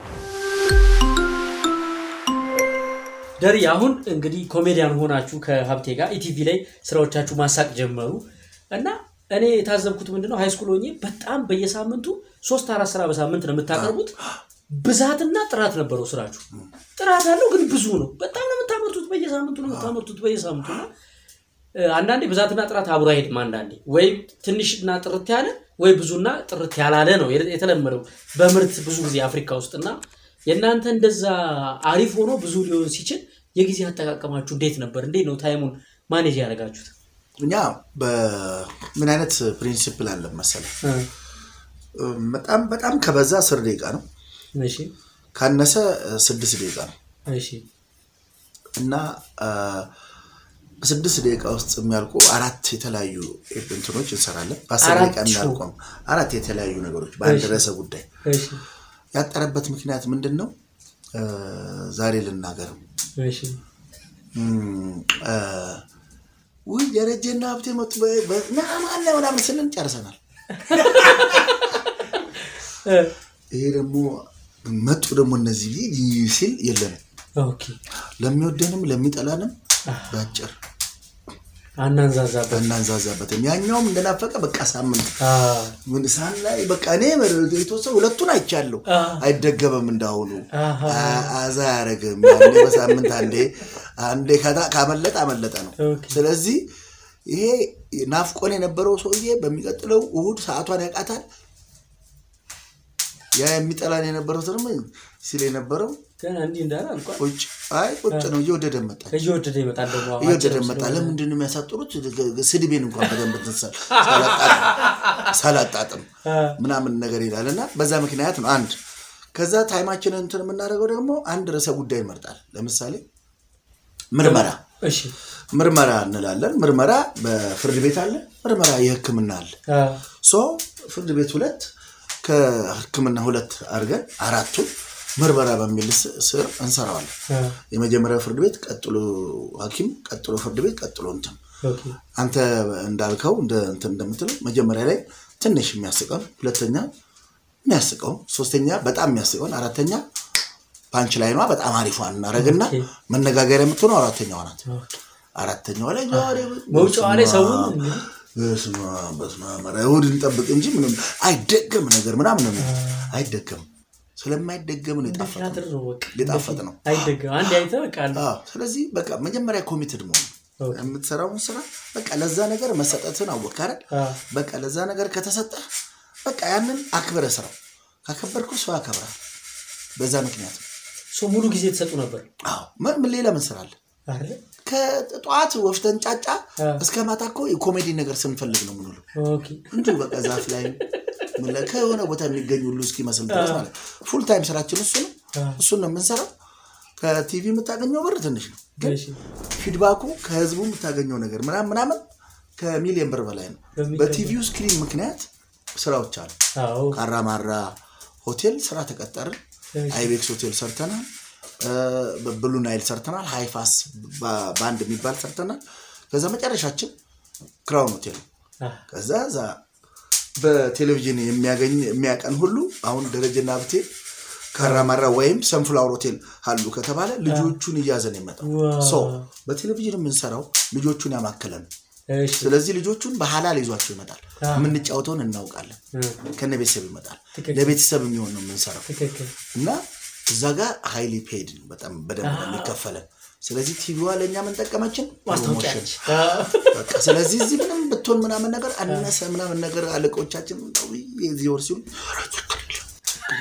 ደሪ አሁን እንግዲህ ኮሜዲያን ሆናችሁ ከሀብቴ ጋር ኢቲቪ ላይ ስራዎቻችሁ ማሳቅ ጀመሩ እና እኔ የታዘብኩት ምንድነው ሃይስኩል ሆኜ በጣም በየሳምንቱ ሶስት አራት ስራ በሳምንት ነው የምታቀርቡት። ብዛትና ጥራት ነበረው ስራችሁ። ጥራት አለው ግን ብዙ ነው። በጣም ነው የምታመርቱት፣ በየሳምንቱ ነው የምታመርቱት በየሳምንቱ እና እ፣ አንዳንዴ ብዛትና ጥራት አብሮ አይሄድም። አንዳንዴ ወይ ትንሽና ጥርት ያለ ወይ ብዙና ጥርት ያላለ ነው የተ- የተለመደው በምርት ብዙ ጊዜ አፍሪካ ውስጥ እና የእናንተ እንደዛ አሪፍ ሆኖ ብዙ ሊሆን ሲችል የጊዜ አጠቃቀማችሁ እንዴት ነበር? እንዴት ነው ታይሙን ማኔጅ ያደረጋችሁት? እኛ በምን አይነት ፕሪንሲፕል አለን መሰለህ? እ፣ በጣም በጣም ከበዛ አስር ደቂቃ ነው፣ እሺ ካነሰ ስድስት ደቂቃ ነው እሺ እና አ፣ በስድስት ደቂቃ ውስጥ የሚያልቁ አራት የተለያዩ እንትኖች እንሰራለን። በአስር ደቂቃ አራቱ? የሚያልቁም አራት የተለያዩ ነገሮች በአንድ እሺ። ርዕሰ ጉዳይ እሺ ያጠረበት ምክንያት ምንድን ነው? እ፣ ዛሬ ልናገር እሺ እም፣ እ፣ ውይ ደረጀና ሀብቴ መጡ በ- በ- ና ማን ነው ምናምን ስንል ጨርሰናል። እ፣ ይሄ ደግሞ መጡ ደግሞ እነዚህ ሊ- ሲል የለንም ኦኬ ለሚወደንም ለሚጠላንም በአጭር አናንዛዛበት እናንዛዛበትም ያኛውም እንደናፈቀ በቃ ሳምንት አ፣ ምን ሳን ላይ በቃ እኔ የተወሰነ ሁለቱን አይቻለሁ። አ፣ አይደገምም እንዳሁኑ አሃ፣ አ- አዛ አያረግም። ያኔ በሳምንት አንዴ አንዴ ከታ- ካመለጠ አመለጠ ነው። ኦኬ ስለዚህ ይሄ ናፍቆን የነበረው ሰውዬ በሚቀጥለው እሁድ ሰዓቷን ያውቃታል። ያ የሚጠላን የነበረው ደግሞ ሲል የነበረው ገና እንዲህ እንዳለ አልቋል። ቁጭ አይ ቁጭ ነው እየወደደ መጣ እየወደደ ይመጣል ደግሞ አሁን እየወደደ አጭርም መጣ። ስለሆነ። ለምንድን ነው የሚያሳጥሩት? ስድቤን እንኳን በደንብ እንትን ሳል- ሳላጣጥም ሳላጣጥም አ፣ ምናምን ነገር ይላል እና በዛ ምክንያት ነው አንድ ከዛ ታይማችንን እንትን የምናደርገው ደግሞ አንድ ርዕሰ ጉዳይ ይመርጣል ለምሳሌ ምርመራ እሺ ምርመራ እንላለን ምርመራ በፍርድ ቤት አለ ምርመራ የህክምና አለ አ፣ ሶ ፍርድ ቤት ሁለት ከህክምና ሁለት አድርገን አራቱን ምርመራ በሚል ስ- ስር እንሰራዋለን አ፣ የመጀመሪያው ፍርድ ቤት ቀጥሎ ሀኪም ቀጥሎ ፍርድ ቤት ቀጥሎ እንትን ኦኬ አንተ እንዳልከው እንደ እንትን እንደምትለው መጀመሪያ ላይ ትንሽ የሚያስቀውን፣ ሁለተኛ የሚያስቀውን፣ ሶስተኛ በጣም የሚያስቀውን፣ አራተኛ ፓንች ላይኗ በጣም አሪፏን እናደርግና ኦኬ። መነጋገሪያ የምትሆነው አራተኛዋ ናት። ኦኬ አራተኛዋ ላይ ዛሬ መውጫዋ ላይ ሰውን እንግዲህ በስመ አብ በስመ አብ ኧረ እሑድ እንጠብቅ እንጂ ምንም አይደገም ነገር ምናምን ነው የሚለው። አይደገም ስለማይደገም ነው የጣፈጥ ቲያትር ነው በቃ የጣፈጥ ነው። አይደገም አንድ አይተህ በቃ አለ አዎ፣ ስለዚህ በቃ መጀመሪያ ኮሚትድ መሆን ኦኬ። የምትሰራውን ስራ በቃ ለዛ ነገር መሰጠትን አወቅ አይደል? አ፣ በቃ ለዛ ነገር ከተሰጠ በቃ ያንን አክብረ ስራው ካከበርኩ ሰው ያከብራል። በዛ ምክንያት ነው። ሶ ሙሉ ጊዜ ተሰጡ ነበር አዎ ምን ምን ሌላ ምን ስራ አለ? አይደል? ከጠዋት ወፍተን ጫጫ አ፣ እስከ ማታ እኮ የኮሜዲ ነገር ስንፈልግ ነው ምንውለው። ኦኬ እንዲሁ በቃ ዛፍ ላይ ምን ላይ ከሆነ ቦታ የሚገኝ ሁሉ እስኪመስል ድረስ ማለት ፉል ታይም ስራችን እሱ ነው። አ፣ እሱን ነው የምንሰራው። ከቲቪ የምታገኘው ብር ትንሽ ነው፣ ግን እሺ ፊድባኩ ከህዝቡ የምታገኘው ነገር ምናምን ምናምን ከሚሊዮን ብር በላይ ነው። በሚገባ። በቲቪው ስክሪን ምክንያት ስራዎች አሉ። አዎ ካራማራ ሆቴል ስራ ተቀጠርን። እሺ። አይቤክስ ሆቴል ሰርተናል። ብሉ ናይል ሰርተናል። ሃይፋስ ባ- ባንድ የሚባል ሰርተናል። ከዛ መጨረሻችን ክራውን ሆቴል ነው። አ፣ ከዛ ዛ በቴሌቪዥን የሚያገኝ የሚያቀን ሁሉ አሁን ደረጀና ሀብቴ ካራማራ ወይም ሰንፍላወር ሆቴል አሉ ከተባለ ልጆቹን እያዘን የመጣው ዋው። ሶ በቴሌቪዥን የምንሰራው ልጆቹን ያማከለ ነው። እሺ ስለዚህ ልጆቹን በሀላል ይዟቸው ይመጣል። አዎ። የምንጫወተውን እናውቃለን። እ፣ ከነ ቤተሰብ ይመጣል። ትክክል። ለቤተሰብ የሚሆን ነው የምንሰራው ትክክል እና እዛ ጋር ሃይሊ ፔድ ነው በጣም በደንብ ነው የሚከፈለን። ስለዚህ ቲቪዋ ለእኛ ምን ጠቀመችን? ማስታወቂያ ፕሮሞሽን። ነች። አ፣ በቃ ስለዚህ እዚህ ምንም ብትሆን ምናምን ነገር አነሰ ምናምን ነገር አለቆቻችን ውይ የዚህ ወር ሲሉ ኧረ ችግር የለም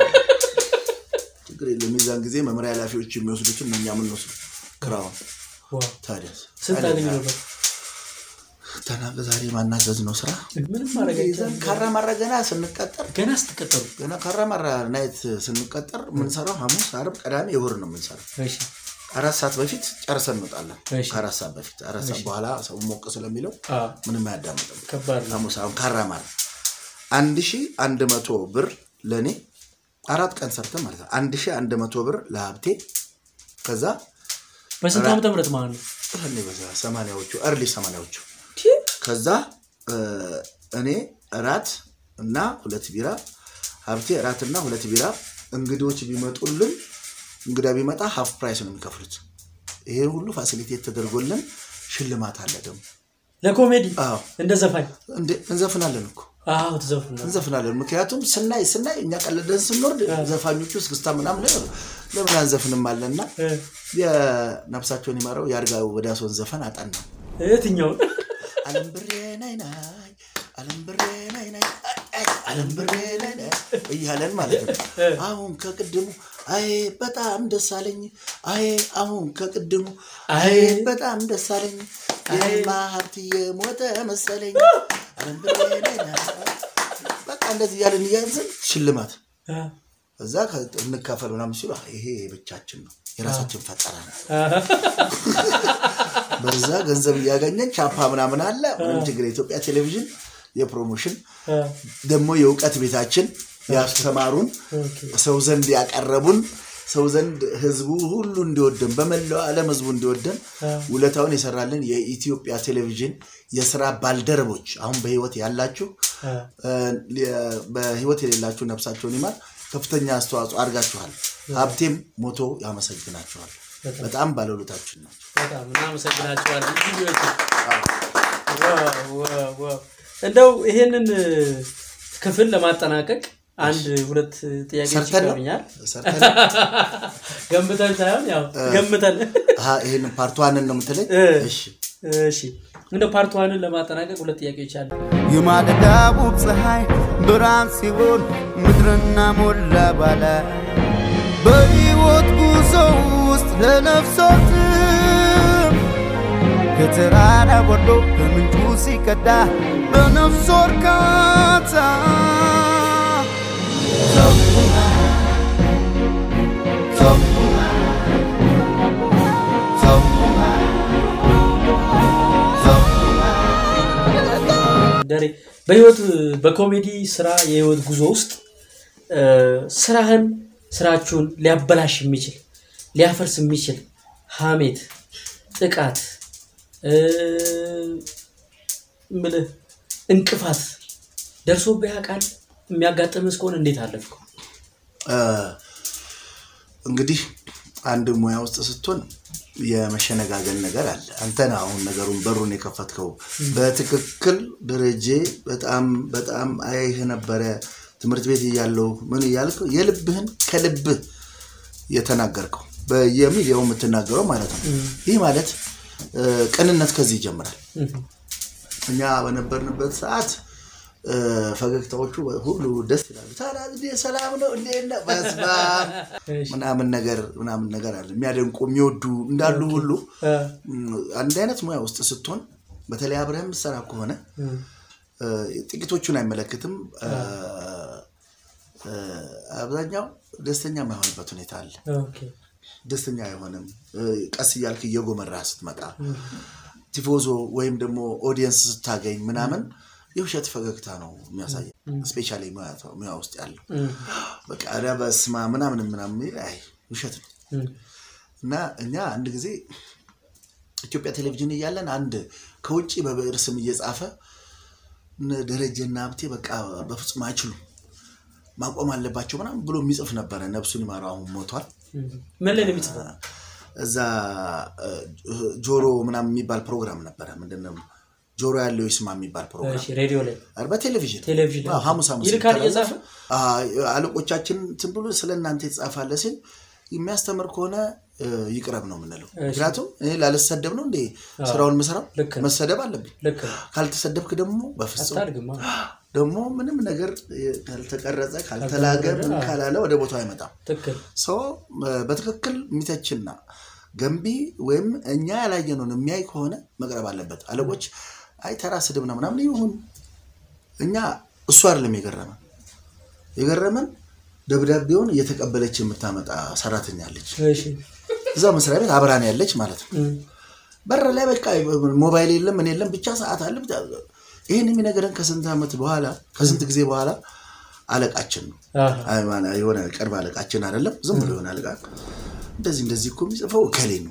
ችግር የለም። የዛን ጊዜ መምሪያ ኃላፊዎች የሚወስዱትን ነው እኛ የምንወስዱ ክራውን ዋው ታዲያ ስንት አገኙ ነበር? ተናገ ዛሬ ማናዘዝ ነው ስራ ምንም ማድረግ ይዘን አይቻልም። ካራማራ ገና ስንቀጠር ገና ስትቀጠሉ ገና ካራማራ ናይት ስንቀጠር የምንሰራው ሐሙስ፣ ዓርብ፣ ቅዳሜ እሑድ ነው የምንሰራው። እሺ አራት ሰዓት በፊት ጨርሰን እንወጣለን። እሺ። ከአራት ሰዓት በፊት አራት ሰዓት በኋላ ሰው ሞቅ ስለሚለው አ፣ ምንም አያዳምጥም። ከባድ ነው። ሐሙስ አሁን ካራማራ አንድ ሺ አንድ መቶ ብር ለእኔ አራት ቀን ሰርተን ማለት ነው። አንድ ሺ አንድ መቶ ብር ለሀብቴ ከዛ በስንት ዓመተ ምህረት ማለት ነው? እኔ በዛ ሰማንያዎቹ እርሊ ሰማንያዎቹ ከዛ እ፣ እኔ እራት እና ሁለት ቢራ ሀብቴ እራት እና ሁለት ቢራ እንግዶች ቢመጡልን እንግዳ ቢመጣ ሀፍ ፕራይስ ነው የሚከፍሉት። ይሄ ሁሉ ፋሲሊቴት ተደርጎልን ሽልማት አለ ደግሞ። ለኮሜዲ አዎ እንደ ዘፋኝ እንዴ እንዘፍናለን እኮ አዎ ትዘፍና እንዘፍናለን። ምክንያቱም ስናይ ስናይ እኛ ቀለደን ስንወርድ ዘፋኞቹ እስክስታ ምናምን ለምን አንዘፍንም አለና የነፍሳቸውን ይማረው የአርጋ ወዳሶን ዘፈን አጠና የትኛው አለም ብሬ ናይ ናይ አለም ብሬ ናይ ናይ አይ፣ አለም ብሬ ናይ ናይ እያለን ማለት ነው። አሁን ከቅድሙ አይ በጣም ደስ አለኝ፣ አይ አሁን ከቅድሙ አይ በጣም ደስ አለኝ፣ የማ ሀብትዬ ሞተ መሰለኝ። አለም ብሬ ናይ ናይ በቃ እንደዚህ እያለን እያዝን ሽልማት አ፣ እዛ ከ- እንካፈል ምናምን ሲሉ አይ፣ ይሄ ብቻችን ነው የራሳችን ፈጠራ ነው። አ፣ በዛ ገንዘብ እያገኘን ቻፓ ምናምን አለ ምንም ችግር የኢትዮጵያ ቴሌቪዥን የፕሮሞሽን አ፣ ደግሞ የእውቀት ቤታችን ያስተማሩን ኦኬ። ሰው ዘንድ ያቀረቡን ሰው ዘንድ ህዝቡ ሁሉ እንዲወደን በመላው ዓለም ህዝቡ እንዲወደን ውለታውን የሰራልን የኢትዮጵያ ቴሌቪዥን የስራ ባልደረቦች አሁን በህይወት ያላችሁ እ፣ በህይወት የሌላችሁ ነፍሳቸውን ይማር ከፍተኛ አስተዋጽኦ አድርጋችኋል። ሀብቴም ሞቶ ያመሰግናችኋል። በጣም ባለውለታችን ናቸው። በጣም እናመሰግናቸዋለን። ኢትዮች እንደው ይሄንን ክፍል ለማጠናቀቅ አንድ ሁለት ጥያቄዎች ሰርተን ነው? ይቀሩኛል። ሰርተን ገንብተን ሳይሆን ያው ገምተን አሀ፣ ይሄንን ፓርቷንን ነው የምትለኝ? እ። እሺ እሺ እንደው ፓርት ዋንን ለማጠናቀቅ ሁለት ጥያቄዎች አሉ። የማለዳ ውብ ፀሐይ ብርሃን ሲሆን ምድርና ሞላ ባለ በሕይወት ጉዞ ውስጥ ለነፍሶትም ከተራራ ወርዶ ከምንጩ ሲቀዳ በነፍሶ እርካታ ዘቡና ዘቡና ዘቡና ዘቡና ደሬ በህይወት በኮሜዲ ስራ የህይወት ጉዞ ውስጥ እ፣ ስራህን ስራችሁን ሊያበላሽ የሚችል ሊያፈርስ የሚችል ሀሜት፣ ጥቃት እ፣ ምልህ እንቅፋት ደርሶብህ ያውቃል? የሚያጋጥምህ እስከሆነ እንዴት አለፍከው? እ፣ እንግዲህ አንድ ሙያ ውስጥ ስትሆን የመሸነጋገን ነገር አለ። አንተ ነህ አሁን ነገሩን በሩን የከፈትከው። በትክክል ደረጀ በጣም በጣም አይህ ነበረ ትምህርት ቤት እያለሁ ምን እያልከው የልብህን ከልብህ የተናገርከው በየሚዲያው የምትናገረው ማለት ነው። ይህ ማለት እ፣ ቅንነት ከዚህ ይጀምራል። እኛ በነበርንበት ሰዓት እ፣ ፈገግታዎቹ ሁሉ ደስ ይላሉ። ታዲያ እንዴ ሰላም ነው እንዴት ነህ? በስመ አብ ምናምን ነገር ምናምን ነገር አለ የሚያደንቁ የሚወዱ እንዳሉ ሁሉ እ፣ እም፣ አንድ አይነት ሙያ ውስጥ ስትሆን በተለይ አብረህ የምትሰራ ከሆነ እ፣ እ፣ ጥቂቶቹን አይመለከትም። እ፣ እ፣ አብዛኛው ደስተኛ የማይሆንበት ሁኔታ አለ። ኦኬ። ደስተኛ አይሆንም። እ፣ ቀስ እያልክ እየጎመራ ስትመጣ ቲፎዞ ወይም ደግሞ ኦዲየንስ ስታገኝ ምናምን የውሸት ፈገግታ ነው የሚያሳየ ስፔሻሊ ሙያ ውስጥ ያለው እ፣ በቃ ኧረ በስመ አብ ምናምን ምናምን የሚል አይ ውሸት ነው። እ፣ እና እኛ አንድ ጊዜ ኢትዮጵያ ቴሌቪዥን እያለን አንድ ከውጭ በብዕር ስም እየጻፈ እነ ደረጀና ሀብቴ በቃ በፍጹም አይችሉም ማቆም አለባቸው ምናምን ብሎ የሚጽፍ ነበረ። ነፍሱን ይማረው አሁን ሞቷል። እ። ምን ላይ ነው የሚጽፈው? እዛ እ፣ ጆሮ ምናምን የሚባል ፕሮግራም ነበረ። ምንድነው ጆሮ ያለው ይስማ የሚባል ፕሮግራም እሺ፣ ሬዲዮ ላይ ኧረ በቴሌቪዥን ቴሌቪዥን ላይ አዎ፣ ሐሙስ ሐሙስ ይልካል ይተላለፍ። እየጻፈ? አዎ፣ አለቆቻችን እንትን ብሎ ስለ እናንተ የተጻፋለ ሲል የሚያስተምር ከሆነ እ፣ ይቅረብ ነው የምንለው። ምክንያቱም እኔ ላልሰደብ ነው እንዴ ስራውን ምሰራው ልክ ነው። መሰደብ አለብኝ። ልክ ነው። ካልተሰደብክ ደግሞ በፍጹም አታድግማ። ደግሞ ምንም ነገር እ፣ ካልተቀረጸ ካልተላገ ምን ካላለ ወደ ቦታው አይመጣም። ትክክል። ሰው በትክክል የሚተችና ገንቢ ወይም እኛ ያላየነውን የሚያይ ከሆነ መቅረብ አለበት። አለቆች አይ ተራ ስድብ ነው ምናምን ይሁን፣ እኛ እሱ አይደለም የገረመን። የገረመን ደብዳቤውን እየተቀበለች የምታመጣ ሰራተኛ አለች፣ እሺ። እዛ መስሪያ ቤት አብራን ያለች ማለት ነው። እ፣ በር ላይ በቃ ሞባይል የለም ምን የለም ብቻ ሰዓት አለ። ብቻ ይህን የሚነገረን ከስንት ዓመት በኋላ ከስንት ጊዜ በኋላ አለቃችን ነው አሃ። አይ ማለ- የሆነ ቅርብ አለቃችን አይደለም፣ ዝም ብሎ የሆነ አለቃ እንደዚህ እንደዚህ እኮ የሚጽፈው እከሌ ነው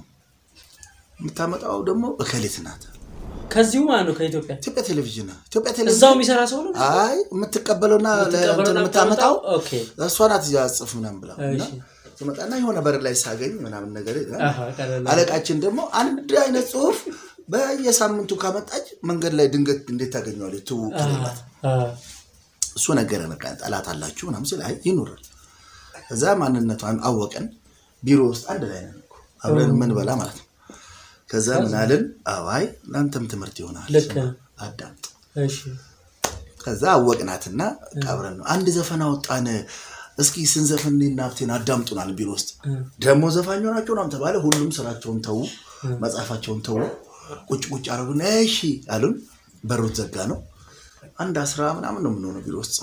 የምታመጣው ደግሞ እከሌት ናት። ከዚሁ ማለት ነው ከኢትዮጵያ ኢትዮጵያ ቴሌቪዥን ነው። ኢትዮጵያ እዛው ቴሌቪዥን የሚሰራ ሰው ነው አይ የምትቀበለውና የምትቀበለውና ለእንትን የምታመጣው ኦኬ። እሷ ናት ያጽፍ ምናምን ብላ እና እሺ። ትመጣና የሆነ በር ላይ ሳገኝ ምናምን ነገር አሃ፣ ቀለል አለ። አለቃችን ደግሞ አንድ አይነት ጽሁፍ በየሳምንቱ ካመጣች መንገድ ላይ ድንገት እንዴት ታገኘዋለች? ትውውቅ ከሌላት አ፣ እሱ ነገረ በቃ ጠላት አላችሁ ምናምን ሲል አይ ይኑራል። እዛ ማንነቷን አወቀን። ቢሮ ውስጥ አንድ ላይ ነን እኮ አብረን የምንበላ ማለት ነው። ከዛ ምን አልን? አዋይ ለአንተም ትምህርት ይሆናል ልክ ነው። አዳምጥ። እሺ። ከዛ አወቅናትና አብረን ነው አንድ ዘፈን አወጣን። እስኪ ስንዘፍን እኔና ሀብቴን አዳምጡናል ቢሮ ውስጥ ደግሞ ዘፋኝ ሆናቸው ምናምን ተባለ። ሁሉም ስራቸውን ተዉ፣ መጽሐፋቸውን ተዉ፣ ቁጭ ቁጭ አረጉን። እሺ አሉን። በሩት ዘጋ ነው። አንድ አስራ ምናምን ነው የምንሆነው ቢሮ ውስጥ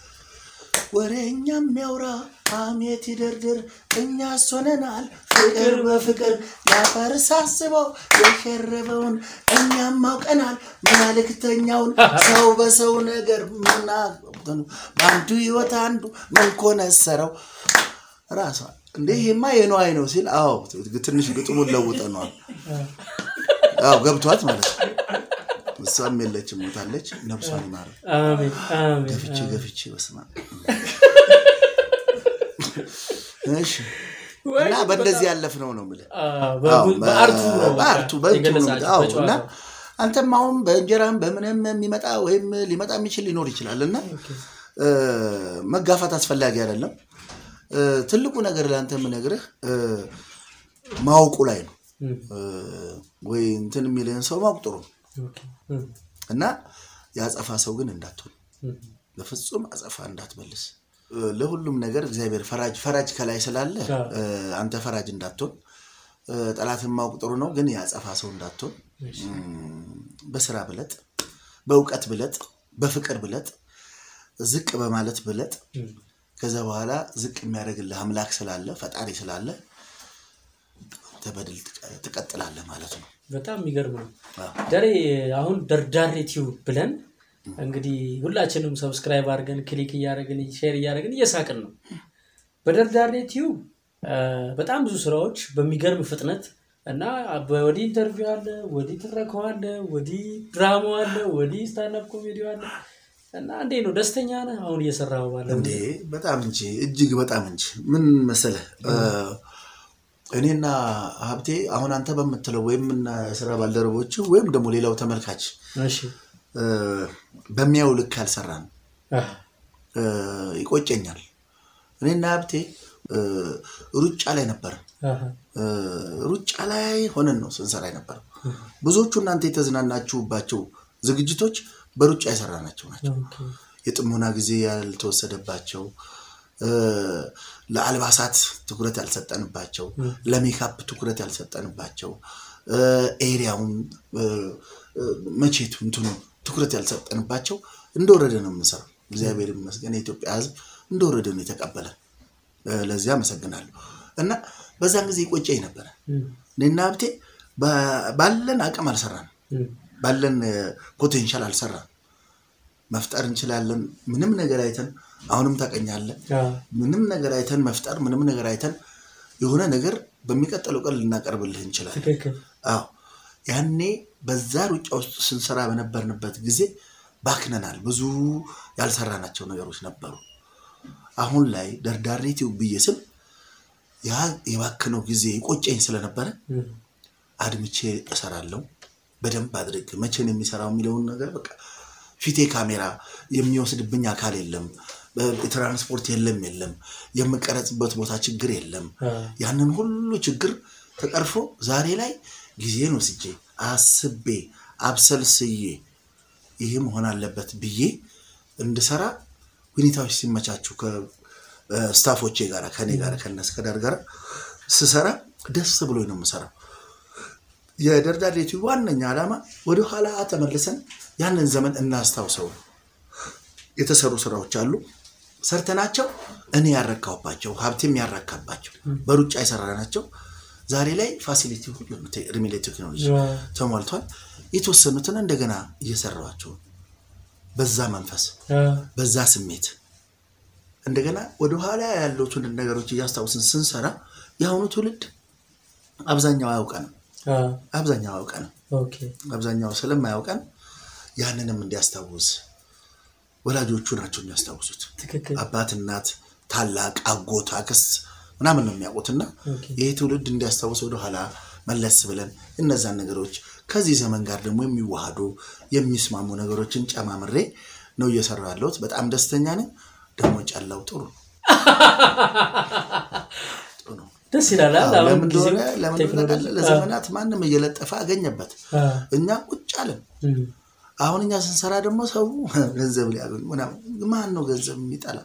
ወሬኛ የሚያውራ ሐሜት ይደርድር እኛ ሶነናል ፍቅር በፍቅር ያፈርስ አስበው የሸረበውን እኛም አውቀናል መልእክተኛውን ሰው በሰው ነገር ምና በአንዱ ህይወት አንዱ ምን ኮነሰረው ራሷ እንዴ ይሄማ የነዋይ ነው ሲል አዎ ትንሽ ግጥሙን ለውጠነዋል። አዎ ገብቷት ማለት ነው። እሷም የለችም ሞታለች። ነብሷን ይማረ አሜን አሜን ገፍቼ ገፍቼ በስማ እሺ እና በእንደዚህ ያለፍነው ነው የምልህ። አዎ፣ በቡ- በአርቱ ነው በቃ በአርቱ በእንትኑ ነው። የገለጻችሁት፣ አዎ፣ በጨዋታው። እና አንተም አሁን በእንጀራም በምንም የሚመጣ ወይም ሊመጣ የሚችል ሊኖር ይችላል እና እ፣ መጋፋት አስፈላጊ አይደለም። እ፣ ትልቁ ነገር ለአንተ የምነግርህ እ፣ ማወቁ ላይ ነው እም፣ እ፣ ወይ እንትን የሚልህን ሰው ማወቅ ጥሩ ነው ኦኬ፣ እም፣ እና የአጸፋ ሰው ግን እንዳትሆን እም፣ በፍጹም አጸፋ እንዳትመልስ እ፣ ለሁሉም ነገር እግዚአብሔር ፈራጅ ፈራጅ ከላይ ስላለ አዎ። እ፣ አንተ ፈራጅ እንዳትሆን እ፣ ጠላትን ማወቅ ጥሩ ነው፣ ግን የአጸፋ ሰው እንዳትሆን እሺ፣ እም፣ በስራ ብለጥ፣ በእውቀት ብለጥ፣ በፍቅር ብለጥ፣ ዝቅ በማለት ብለጥ። እም፣ ከዛ በኋላ ዝቅ የሚያደርግልህ አምላክ ስላለ ፈጣሪ ስላለ አንተ በድል ትቀ- ትቀጥላለህ ማለት ነው። በጣም የሚገርም ነው። አዎ። ደሬ አሁን ደርዳሬ ቲዩብ ብለን እንግዲህ ሁላችንም ሰብስክራይብ አድርገን ክሊክ እያደረግን ሼር እያደረግን እየሳቅን ነው። በደርዳሬ ቲዩብ አ፣ በጣም ብዙ ስራዎች በሚገርም ፍጥነት እና ወዲህ ኢንተርቪው አለ፣ ወዲህ ትረካው አለ፣ ወዲህ ድራማው አለ፣ ወዲህ ስታንዳፕ ኮሜዲ አለ እና እንዴ ነው ደስተኛ ነህ አሁን እየሰራው ባለ እንዴ በጣም እንጂ እጅግ በጣም እንጂ ምን መሰለህ እ፣ እኔና ሀብቴ አሁን አንተ በምትለው ወይም እና ስራ ባልደረቦች ወይም ደግሞ ሌላው ተመልካች እሺ እ፣ በሚያየው ልክ አልሰራን አ፣ ይቆጨኛል። እኔና ሀብቴ እ፣ ሩጫ ላይ ነበር አሃ፣ ሩጫ ላይ ሆነን ነው ስንሰራ ነበር። ብዙዎቹ እናንተ የተዝናናችሁባቸው ዝግጅቶች በሩጫ የሰራናቸው ናቸው። ኦኬ፣ የጥሞና ጊዜ ያልተወሰደባቸው እ፣ ለአልባሳት ትኩረት ያልሰጠንባቸው፣ ለሜካፕ ትኩረት ያልሰጠንባቸው እ፣ ኤሪያውን እ፣ እ፣ መቼቱ እንትኑ ትኩረት ያልሰጠንባቸው እንደወረደ ነው የምንሰራው። እግዚአብሔር ይመስገን የኢትዮጵያ ሕዝብ እንደወረደ ነው የተቀበለን። እ፣ ለዚያ አመሰግናለሁ። እና በዛን ጊዜ ይቆጨኝ ነበረ። እም፣ እኔና ሀብቴ ባ- ባለን አቅም አልሰራንም። እም፣ ባለን ፖቴንሻል አልሰራን። መፍጠር እንችላለን። ምንም ነገር አይተን አሁንም ታቀኛለን። አ፣ ምንም ነገር አይተን መፍጠር ምንም ነገር አይተን የሆነ ነገር በሚቀጥለው ቀን ልናቀርብልህ እንችላለን። ትክክል አዎ ያኔ በዛ ሩጫ ውስጥ ስንሰራ በነበርንበት ጊዜ ባክነናል። ብዙ ያልሰራናቸው ነገሮች ነበሩ። አሁን ላይ ደርዳሬ ቲዩብ ብዬ ስል ያ የባክነው ጊዜ የቆጨኝ ስለነበረ እም፣ አድምቼ እሰራለሁ በደንብ አድርግ መቼ ነው የሚሰራው የሚለውን ነገር በቃ ፊቴ ካሜራ የሚወስድብኝ አካል የለም የትራንስፖርት የለም የለም የምቀረጽበት ቦታ ችግር የለም አ፣ ያንን ሁሉ ችግር ተቀርፎ ዛሬ ላይ ጊዜን ወስጄ አስቤ አብሰልስዬ ይህ መሆን አለበት ብዬ እንድሰራ ሁኔታዎች ሲመቻቹ ከስታፎቼ ጋር ከኔ ጋር ከነ እስከዳር ጋር ስሰራ ደስ ብሎኝ ነው የምሰራው። የደርዳሬ ቲዩብ ዋነኛ ዓላማ ወደ ኋላ ተመልሰን ያንን ዘመን እናስታውሰው ነው። የተሰሩ ስራዎች አሉ ሰርተናቸው እኔ ያረካሁባቸው ሀብቴም ያረካባቸው በሩጫ የሰራናቸው ዛሬ ላይ ፋሲሊቲ ሁሉ እድሜ ላይ ቴክኖሎጂ አ፣ ተሟልቷል። የተወሰኑትን እንደገና እየሰራኋቸው ነው። በዛ መንፈስ አ፣ በዛ ስሜት እንደገና ወደኋላ ያሉትን ነገሮች እያስታውስን ስንሰራ የአሁኑ ትውልድ አብዛኛው አያውቀንም። አ፣ አብዛኛው አያውቀንም። ኦኬ አብዛኛው ስለማያውቀን ያንንም እንዲያስታውስ ወላጆቹ ናቸው የሚያስታውሱት። ትክክል አባት፣ እናት፣ ታላቅ፣ አጎት፣ አክስት ምናምን ነው የሚያውቁትና ኦኬ ይህ ትውልድ እንዲያስታውስ ወደኋላ መለስ ብለን እነዛን ነገሮች ከዚህ ዘመን ጋር ደግሞ የሚዋሃዱ የሚስማሙ ነገሮችን ጨማምሬ ነው እየሰራ ያለሁት። በጣም ደስተኛ ነኝ። ደግሞ ጨላው ጥሩ ነው። ጥሩ ነው። ደስ ይላል አይደል? አዎ፣ አሁን ለምን ጊዜው እንደሆነ ለምን እንደሆነ ቴክኖሎጂ ታውቃለህ? ለዘመናት ማንም እየለጠፈ አገኘበት። አ፣ እኛ ቁጭ አለን። እም፣ አሁን እኛ ስንሰራ ደግሞ ሰው ገንዘብ ሊያገኙ ምናምን። ማን ነው ገንዘብ የሚጠላ?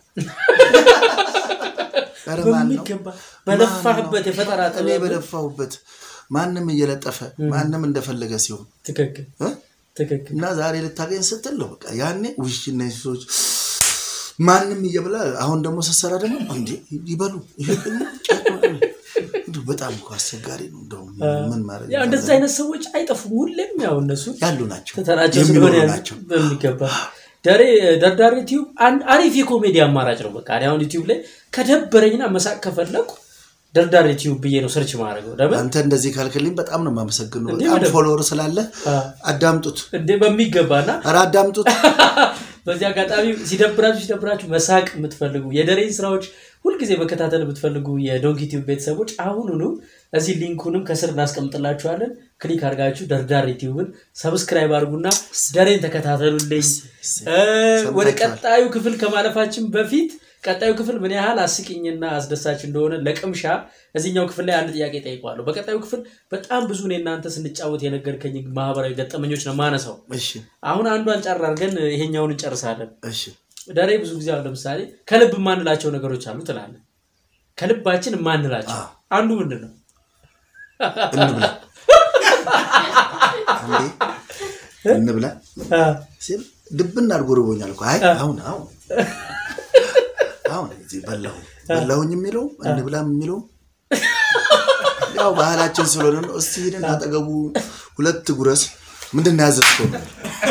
ኧረ ማን ነው? በሚገባ በለፋህበት ማን ነው? የፈጠራ እኔ ጥበብ በለፋሁበት ማንም እየለጠፈ ማንም እንደፈለገ ሲሆን ትክክል እ? ትክክል እና ዛሬ ልታገኝ ስትል ነው በቃ ያኔ ውሽ እነዚህ ሰዎች ማንም እየብላ አሁን ደግሞ ስትሰራ ደግሞ እንዴ ይበሉ ይሄ እንደው በጣም እኮ አስቸጋሪ ነው። እንደውም ምን ማድረግ ያው እንደዚህ አይነት ሰዎች አይጠፉም። ሁሌም ያው እነሱ ያሉ ናቸው ትተናቸው የሚኖሩ ስለሆነ ያሉ ናቸው። በሚገባ ደሬ ደርዳሬ ቲዩብ አንድ አሪፍ የኮሜዲ አማራጭ ነው። በቃ እኔ አሁን ዩቲዩብ ላይ ከደበረኝና መሳቅ ከፈለኩ ደርዳር ዩቲዩብ ብዬ ነው ሰርች ማድረገው ለምን አንተ እንደዚህ ካልክልኝ በጣም ነው የማመሰግነው። እንዴ በጣም በደንብ። ፎሎወር ስላለ አ፣ አዳምጡት፣ እንዴ በሚገባና ኧረ አዳምጡት። በዚህ አጋጣሚ ሲደብራችሁ ሲደብራችሁ መሳቅ የምትፈልጉ የደሬን ስራዎች ሁልጊዜ መከታተል የምትፈልጉ የዶንኪ ቲዩብ ቤተሰቦች አሁኑኑ እዚህ ሊንኩንም ከስር እናስቀምጥላችኋለን። ክሊክ አድርጋችሁ ደርዳር ዩቲዩብን ሰብስክራይብ አድርጉና ደሬን ተከታተሉልኝ። እ፣ ወደ ሰምታችኋል። ቀጣዩ ክፍል ከማለፋችን በፊት ቀጣዩ ክፍል ምን ያህል አስቂኝና አስደሳች እንደሆነ ለቅምሻ እዚህኛው ክፍል ላይ አንድ ጥያቄ ጠይቀዋለሁ። በቀጣዩ ክፍል በጣም ብዙ እኔ እናንተ ስንጫወት የነገርከኝ ማህበራዊ ገጠመኞች ነው ማነሳው። እሺ አሁን አንዷን ጨር አድርገን ይሄኛውን እንጨርሳለን። እሺ ደሬ ብዙ ጊዜ አሁን ለምሳሌ ከልብ የማንላቸው ነገሮች አሉ ትላለን። ከልባችን የማንላቸው አዎ። አንዱ ምንድን ነው? እንብላ እንዴ እንብላ ሲል ድብን አድርጎ ርቦኛል እኮ። አይ አሁን አሁን አሁን እዚህ በላሁ በላሁኝ የሚለው እንብላም የሚለው ያው ባህላችን ስለሆነ ነው። እስቲ ሄደን አጠገቡ ሁለት ጉረስ ምንድን ነው ያዘዝከው ነው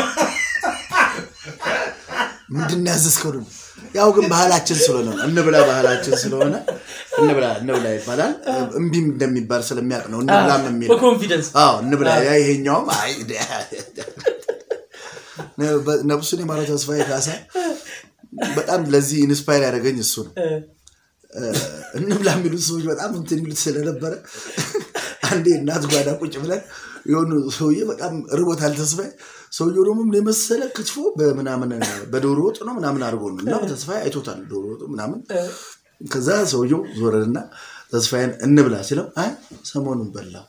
ምንድን ነው ያዘዝከው ነው። ያው ግን ባህላችን ስለሆነ ነው። እንብላ ባህላችን ስለሆነ እንብላ እንብላ ይባላል። እምቢም እንደሚባል ስለሚያውቅ ነው እንብላም የሚለው በኮንፊደንስ አዎ እንብላ። ያ ይሄኛውም አይ ነብሱን የማለው ተስፋዬ ካሳ በጣም ለዚህ ኢንስፓየር ያደረገኝ እሱ ነው። እንብላ የሚሉት ሰዎች በጣም እንትን የሚሉት ስለነበረ አንዴ እናት ጓዳ ቁጭ ብለን የሆኑ ሰውዬ በጣም ርቦታል ተስፋዬ። ሰውየው ደግሞ ምን የመሰለ ክትፎ በምናምን በዶሮ ወጥ ነው ምናምን አድርጎ ነው እና ተስፋዬ አይቶታል ዶሮ ወጡ ምናምን። ከዛ ሰውየው ዞረንና ተስፋዬን እንብላ ሲለው አይ ሰሞኑን በላው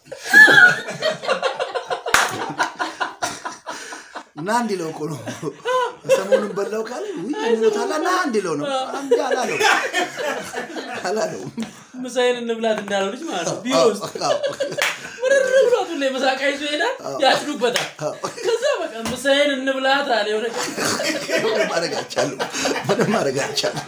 እና እንዲለው እኮ ነው ሰሞኑን በላው ካለ ውይ ሞታላ ና እንዲለው ነው እንዲ አላለው አላለው ምሳዬን እንብላት እንዳለው ልጅ ማለት ነው። ቢሮ ውስጥ አዎ። ምርር ብሏት ሁሌ መሳቃ ይዞ ይሄዳል፣ ያጭዱበታል። ከዛ በቃ ምሳዬን እንብላት አለ የሆነ ቀን። ምንም ማድረግ አይቻልም ምንም ማድረግ አይቻልም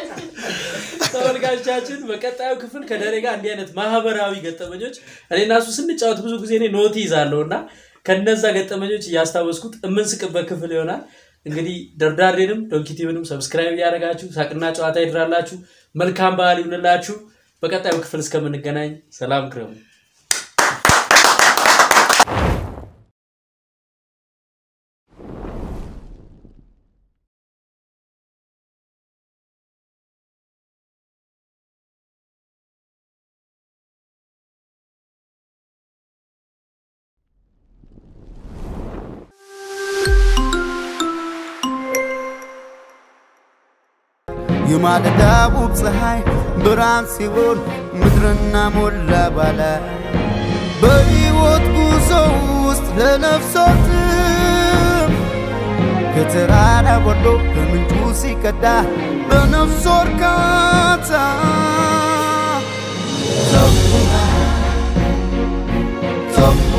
ተመልካቾቻችን በቀጣዩ ክፍል ከደሬ ጋር እንዲህ አይነት ማህበራዊ ገጠመኞች እኔ እና እሱ ስንጫወት ብዙ ጊዜ እኔ ኖት ይዛለሁ እና ከነዛ ገጠመኞች እያስታወስኩት የምንስቅበት ክፍል ይሆናል። እንግዲህ ደርዳሬንም ዶንኪቲቭንም ሰብስክራይብ እያደረጋችሁ ሳቅና ጨዋታ ይድራላችሁ። መልካም በዓል ይሁንላችሁ። በቀጣዩ ክፍል እስከምንገናኝ ሰላም ክረሙ። የማለዳ ውብ ፀሐይ ብርሃን ሲሆን ምድርና ሞላ ባለ በሕይወት ጉዞ ውስጥ ለነፍሶትም ከተራራ ወርዶ ከምንጩ ሲቀዳ በነፍስ እርካታ ተፉና ተፉ